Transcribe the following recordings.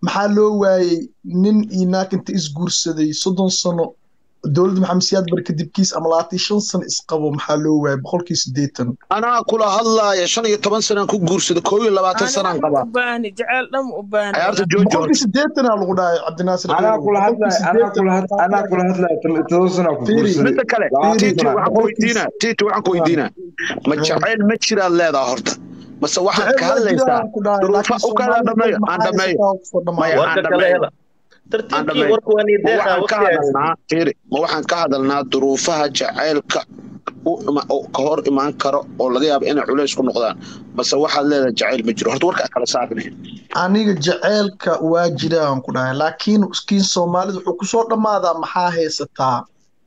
maxaa loo waayey nin iyo naag inta isguursaday soddon sano dowladda maxamed siyaad bar kadibkiis ama labaatan shan sano isqabo maxaa loo waayey boqolkii siddeetan anaa kula hadlaaya shan iyo toban sanaan ku guursada koo iyo labaatan sanaan qabaa baahni jecel dham u baahni ciyaarta jooji boqolkii siddeetanaa lagu dhahay cabdinaasir anaa kula hadlaya anaa kula had anaa kula hadlaya todoba sana ku Fiiri. guursaday midda kale Labaatan tiiti sano. waxaan ku weydiinaa tiiti waxaan ku weydiinaa ma jacayl ma jiraad leedaha horta mase waxaad ka hadlaysaa duruufa u kala dhameeyo aan dhameeyo Maya, aan warka kale dhameeyo hela aan tartiibkii dhameeyo warka waa nii ma deeqaa waxaan ka waqtigaas hadalnaa fiiri ma waxaan ka hadalnaa duruufaha jacaylka u ima- oo ka hor imaan karo oo laga yaabo inay culays ku noqdaan mase waxaad leedahay jacayl ma jiro horta warkaa kala saarnay aniga jaceylka waa jiraan ku dhahay laakiin iskiin soomaalida wuxuu kusoo dhammaadaa maxaa haysataa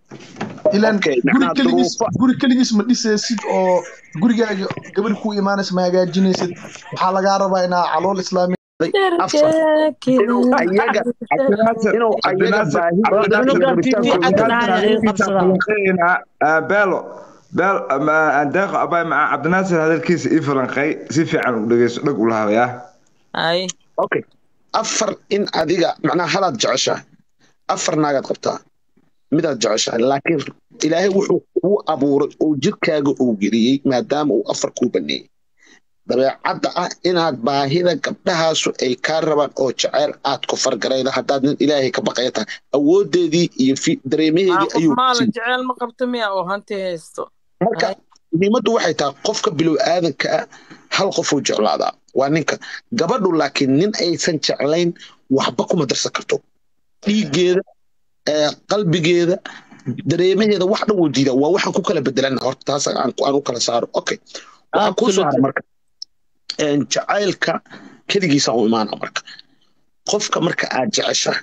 ilan Okay, guri macnaha keligiis duruufo- guri keligiis ma dhisaysid oo gurigaaga gabadhi ku imaanaysa ma hagaajinaysid waxaa lagaa rabaa inaa calool islaami afar inuu ayaga Cabdinaasir, inuu ayaga Cabdinaasir, baahidooda iyo Cunugan rabitaanka TV ugu cadda jiro. dhahay ay qabsadaan. falanqeynaa ah, beelo beel ama deeqo abay maca cabdinaasir hadalkiisa ii falanqey si fiican u dhegeyso dhag u lahaaya ay okay afar in adiga macnaha halaad jeceshahay afar naagaad qabtaa midaad jeceshahay laakiin ilaahay wuxuu kuu abuuray oo jirkaaga uu geliyey maadaama uu afar kuu baneeyey dabeecadda ah inaad baahida gabdhahaasu ay kaa rabaan oo jeceyl aad ku fargarayda haddaad nin ilaahay ka baqaya tahay awoodeedii iyo fi- dareemaheedii qof ayuu maala siiyey. jecel ma qabto miya oo hanti haysto marka muhiimaddu waxay tahay qofka bilow aadanka ah hal qofuu jeclaadaa waa ninka gabadhu laakiin nin aysan jeclayn waxba kuma darsan karto dhiiggeeda ee, qalbigeeda dareemaheeda wax dhan wuu diidaa waa waxaan ku kala bedelana horta taas aan aan u kala saaro okay waxaan kuu soo haray marka een, jacaylka keligiisa u imaana marka qofka marka aad jeceshahay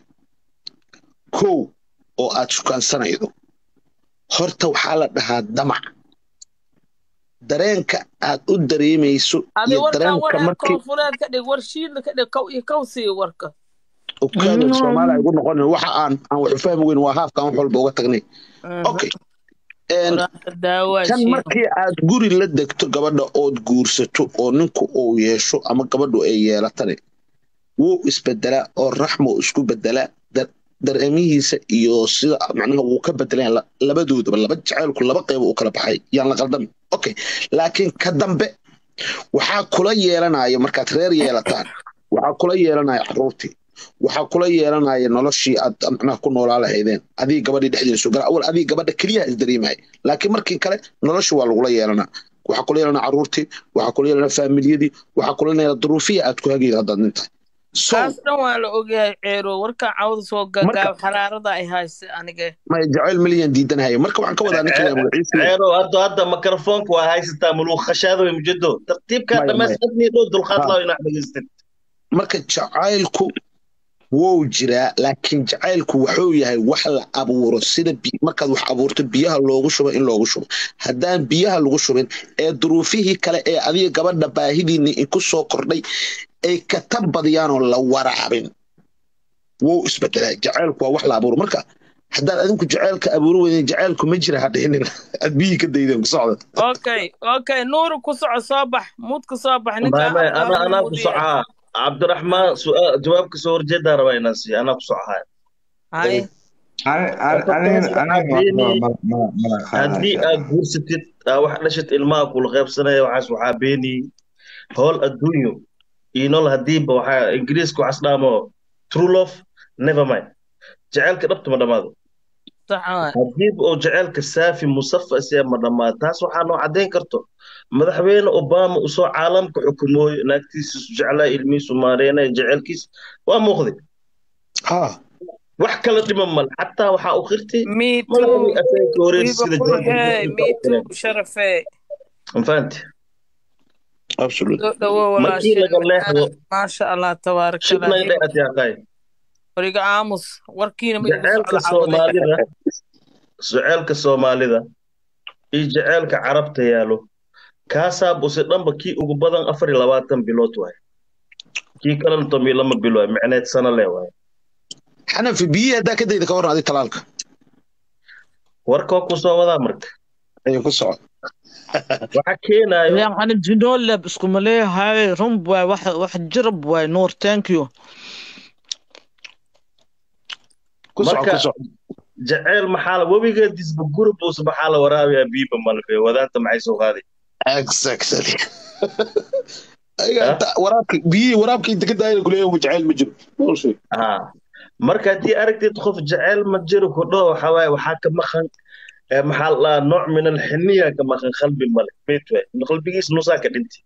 kow oo aad shukaansanaydo horta waxaa la dhahaa damac dareenka aad u dareemayso adi iyo warkaan dareenka wareer markii koonfureed ka dhig war shiidla ka dhig kow iyo kow sii warka okaada soomaali ay ugu noqon waxa aan aan wax u fahmi weyn waa haafka aan wax walba uga tagnay okay Een, daawaa kan shiid markii aad guri la degto gabadha ood guursato oo ninku uu yeesho ama gabadhu ay yeelatane wuu isbedelaa oo raxmo isku bedelaa dar- dareemihiisa iyo sida macnaha wuu ka bedelaan la- labadoodaba laba jacaylku laba qeyb u kala baxay yaan la qaldamin okay laakiin ka dambe waxaa kula yeelanaya markaad reer yeelataan waxaa kula yeelanaya caruurtii waxaa kula yeelanaya noloshii aad macnaha ku noolaa lahaydeen adii gabadhii dhexdeeda soo gala awal adii gabadha keliyaha isdareemaya laakiin markii kale nolosha waa lagula yeelanaa waxaa kula yeelanaa caruurtii waxaa kula yeelanaa faamiliyadii waxaa kula yeelanaa duruufihii aad ku hagayda haddaad nin tahay so kaas dhan waa la ogyahay ceero warkaan cawda soo gagaab Marka- xaraarada ay haysa aniga ma jacayl milyan diidanhaya marka waxaan ka wadaa ninkan magaciisa ceero hadda hadda mikrofoonka waa haysataa muluu khashaada way mujado tartiibkaa Maya, dhammays maya. adnii dhow dulqaad Ha. laa inaad dhegaystin marka jacaylku wou jiraa laakiin jacaylku wuxuu yahay wax la abuuro sida bi- markaad wax abuurto biyaha loogu shubo in loogu shubo haddaan biyaha lagu shubin ee duruufihii kale ee adiga gabadha baahidiinni ku soo kordhay ay ka tabadiyaanoo la waraabin wou isbedelaa jacaylku waa wax la abuuro marka haddaad adinku jacaylka abuuri weydeen jacaylku ma jira hadhihinin aad biyihii ka daydeen ku socda okay okay nuuru ku soco soo bax muudka soo bax maya maya ana anaa ku socaa cabdiraxmaan su'aal jawaabka soo horjeedaa rabaa inaan siiyo anaa ku socahay hay haddii aad guursatid aa wax dhashid ilmaha kula qaybsanaya waxaas waxaa beeniyey howl adduunyo iyo nol hadiiba waxaa ingiriiska waxaas dhaamo true love never mind jaceylka dhabta ma dhammaado sax waay hadiiba oo jaceylka saafi musafa isee ma dhammaado taas waxaa noo caddayn karto madaxweyne obama usoo caalamka xukumooyo naagtiisa jeclaa ilmihiisu maareenaya jaceylkiis waa muuqday ha wax kala dhima male xataa waxaa u qirtay me madaxdii too afeenka horeeyay wiiba sida qurxee me too sharafee fahanti absolute soo dhawo markii laga leexdo maasha allah tabaaraka shibnay allah dheat yaaqay wariga aamus warkiina ma igu jaceylka socda cawde soomaalida jaceylka soomaalida iyo jaceylka carabta yaalo kaasaa buse dhanba kii ugu badan afar iyo labaatan bilood waay kii kalena toban iyo lama bilo waay micneed sana le waay xanafi biyihii haddaa ka dayda ka waran adi talaalka warkoo ku soo wadaa marka ayuu ku socda waxa keenaayo يعني جنول لب اسكو مليه هاي رمب واي واحد واحد جرب واي نور ثانك يو ku soco Marka- ku soco jaceyl maxaa la webiga disba gurubus maxaa la waraabiyaa biiba malfe wadaanta maxay soo qaaday exactly ayaga inta waraabka biyihii waraabka inta ka daayana kuleeyahay mu jacayl ma jiro bullshit haa marka haddii aragtid qof jaceyl ma jiro ku dhaho waxaa waaye waxaa ka maqan eh, maxaa la dhahaa nooc min alxiniya ka maqan qalbi male meet waay qalbigiis nusaa ka dhintay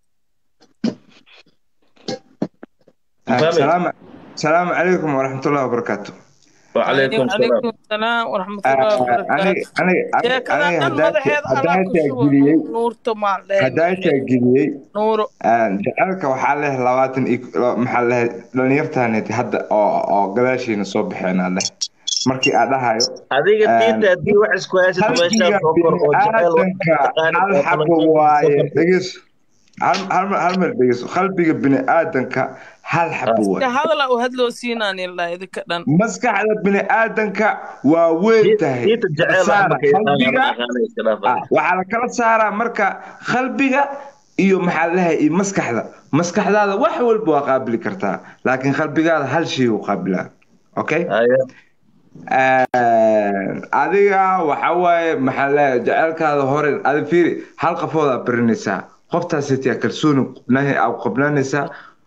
Fahmi? salaamu salaamu calaykum waraxmatullahi wabarakaatu wacalaykum salaam calaykum salaam waraxmatullahi wabarakaatu aniga aniga sheekada aniga dhan madaxeed haddaa alaa ku taa shubo geliyey nuurta maan lehe haddaa taa geliyey nuuro jaceylka waxaa leh labaatan iyo maxaa leh dhalinyartaaneti hadda oo oo gadaashiina soo baxeenaa leh markii aa dhahayo adiga Ah, diinta haddii wax isku haysid qalbiga meeshaan soo kor oo jaceyl biniaadanka hal xabo waaye dhegeyso hal hal- hal meel dhegeyso qalbiga biniaadanka hal xabo waaye ka hadala u hadloo siinaan ilaa idinka dhan maskaxda biniaadanka waa weyn tahay diinta jaceyl Saara, qalbiga qalbiga ah, waxaa la kala saaraa marka qalbiga iyo maxaa lahay iyo maskaxda maskaxdaada wax walba waa qaabili kartaa laakiin qalbigaada hal shay uu qaabilaa okay adiga waxa waaye maxaa leeyahay jaceylkaada hore adi fiiri hal qafood aa barinaysaa qoftaasiti kalsooni qubnahi aa qabnaanaysaa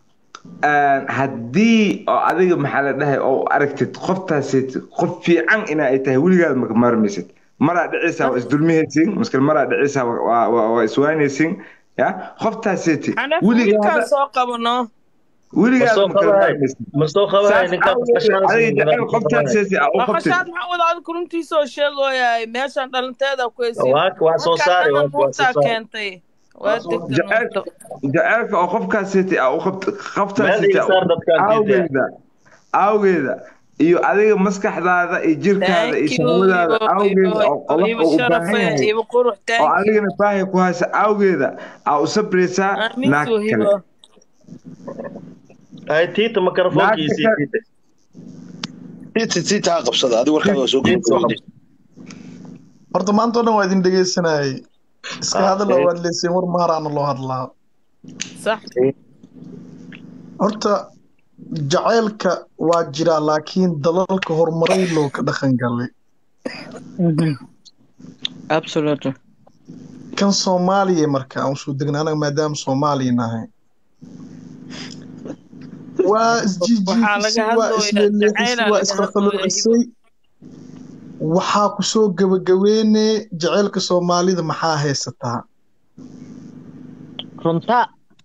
haddii oo adiga maxaa la dhahay oo aragtid qoftaasiti qof fiican ina ay tahay weligaad maka maarmaysid maraa dhicaysaa waa isdulmihaysin maskal maraa dhicaysaa waa- waa waa iswaanaysin ya qoftaasiti xanafi wiilkaan weligaada soo qabano weligaad Masoo makala qabahay. maarmaysid masoo qabahay saas ninkaan awgeed adiga jaceyl qoftaasiti aa u qabtid maqashaad maxaa wada adiga runtiisoo sheegoyahay meeshaan dhalinteeda ku haysin waa waa soo saari waa waa soo nuurtaa saari keentay waa degta jaceyl nuurta jaceylka oo qofkaasiti aa u qabt meel qoftaasiti iga saar dadkaan diidaya awgeeda awgeeda iyo adiga maskaxdaada iyo jirkaada iyo thank you shahwadaada ibo awgeeda ibo oo qolof ibo oo u baahan sharafe yahay ibo qurux oo thank you adigana baahi ku haysa awgeeda aa u sabraysaa naag amisu kale hibo ay tiita makarafoonkiisii Naagta tiita tiita tiita ha qabsada adiga warkaaga waa soo gudbay horta maanta oo dhan waa idin dhegeysanayay iska Ah, hadala eh. waad leyseen war maaraana loo hadlaa sax horta jaceylka waa jiraa laakiin dalalka horumaray loo ka dhaqan galay absolutely kan soomaaliya marka aan usoo degna anaga maadaama soomaaliya nahay waa Waxaa laga isjiijiifisay waa hadlooyaa isleeleexisay jaceylaa waa laga isqalqaloocisay waxaa ku soo gebagabeyne jaceylka soomaalida maxaa haysataa runta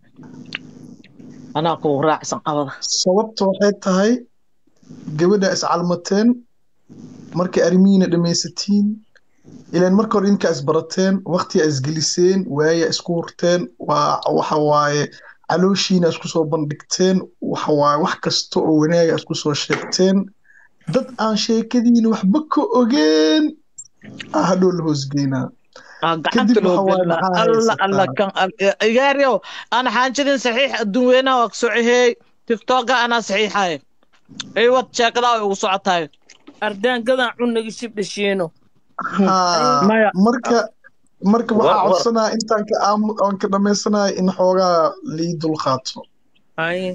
anaa kugu raacsan qabada sababta waxay tahay gabadha iscalmateen markay arrimihiina dhammaysatiin ilaan marka hore idinkaa isbarateen waqtigaa isgeliseen waayaa isku hurteen waa waxa waaye calooshiina isku soo bandhigteen waxa waaye wax kasta oo wanaaga isku soo sheegteen dad aan sheekadiina waxba ka ogeen aa hadhow la hoosgeynaa Ah, gacanta Kadib loo waxa waaye gelina maxaa alla alla haysataa? kan igaaryow ana xaanjidin saxiix adduun weynaha waa kasocoheey tiktoka anaa saxiixaye iwad sheekadaa way ugu socotaay ardaan gadaan cunaga shibdhashiino Haa, Maya. marka marka War- waxaa war. codsanaya intaan ka aamu aan ka dhammaysanaya in xoogaa lii dulqaato haye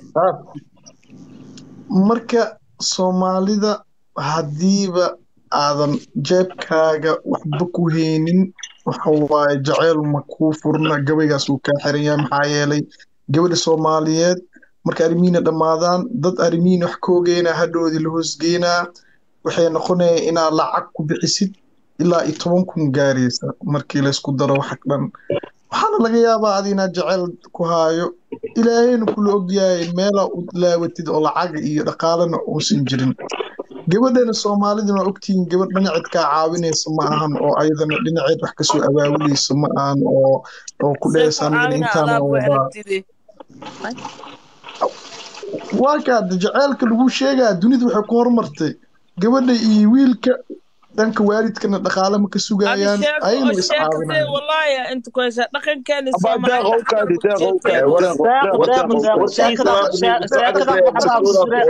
marka soomaalida haddiiba aadan jeebkaaga waxba ku haynin waxa waaye jaceyl ma kuu furna gabaygaas uu kaa xiran yahay maxaa yeelay gabadha soomaaliyeed marka arrimihiina dhammaadaan dad arrimihiina wax ka ogeynaa hadhoodii la hoosgeynaa waxay noqonaya inaad lacag ku bixisid ilaa iyo toban kun gaaraysa markii laysku daro wax dhan waxaana laga yaabaa adi inaad jecel ku haayo ilaahayna kula ogyahay meelaa u laawatid oo lacaga iyo dhaqaalena uusan jirin gabadhana soomaaliduna waa ogtihiin gabadh dhinaceed kaa caawinaysa ma ahan oo ayadana dhinaceed wax kasoo abaabuleysa ma ahan oo oo ku dhehaysa anigana intaana wadaa waa kaada jaceylka lagu sheegaa dunida waxay ku horumartay gabadha iyo wiilka dhanka waalidkana dhaqaale ma ka sugayaan ayagana is caawinayaan والله انت كويس دقن كان Abaa deeq oo kaadi, deeq oo kaadi, wareeq, Deeq, wareeq, deeq, wareeq. deeq. sheekada sheekada waxbaa ku jiray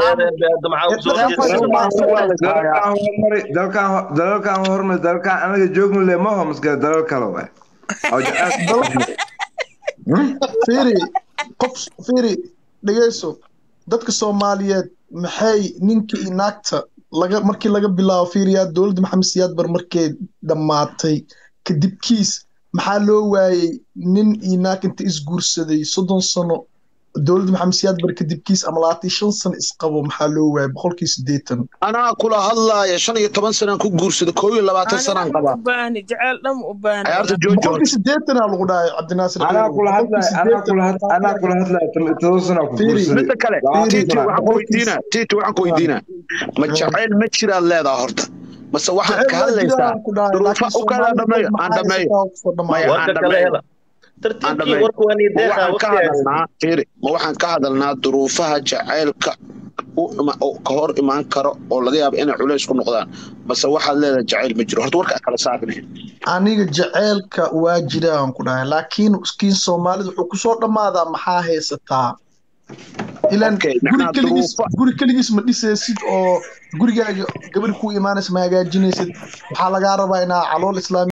dalalkan horumari dalalkan dalalkan horumari dalalkan anaga joogno le ma ho maskale dalal kale waay oo jacayl fiiri qof fiiri dhegeyso dadka soomaaliyeed maxay ninka iyo naagta laga markii laga bilaabo fiiriyaa dowladda maxamed siyaad bar markay dhammaatay kadib kiis maxaa loo waayey nin iyo naag inta isguursaday soddon sano dowladda maxamed siyaad bar kadib kiis ama labaatan iyo shan sano isqabo maxaa loo waayey boqolkii siddeetan anaa kula hadlaaya shan iyo toban sanaan ku guursaday koo iyo labaatan sanaan qabaa u baahni jecel dhan u baahni ciyaarta joojo boqolkii siddeetanaa lagu dhahay cabdinaasir anaa Khayrow. kula hadlaya anaa kula had anaa kula hadlaya todoba sana ku Fiiri, guursaday midda kale Labaatan tiiti sana. waxaan ku weydiinaa tiiti waxaan ku weydiinaa ma jacayl ma jiraad leedaha horta mase waxaad ka hadlaysaa duruufa u kala dhameeyo aan dhameeyo Maya, warka aan kale dhameeyo. hela tartiibkii dhameeyo. warka waa nii ma deeqa waxaan ka waqti hadalnaa fiiri ma waxaan ka hadalnaa duruufaha jacaylka u ima- oo ka hor imaan karo oo laga yaabo inay culays ku noqdaan mase waxaad leedahay jacayl ma jiro horta warkaa kala saarnay aniga jaceylka waa jiraan ku dhahay laakiin kiin soomaalida wuxuu kusoo dhammaadaa maxaa haysataa ilan Okay, guri macnaha keligiis duruufo- guri keligiis ma dhisaysid oo gurigaaga gabadh ku imaanaysa ma hagaajinaysid waxaa lagaa rabaa inaa calool islaami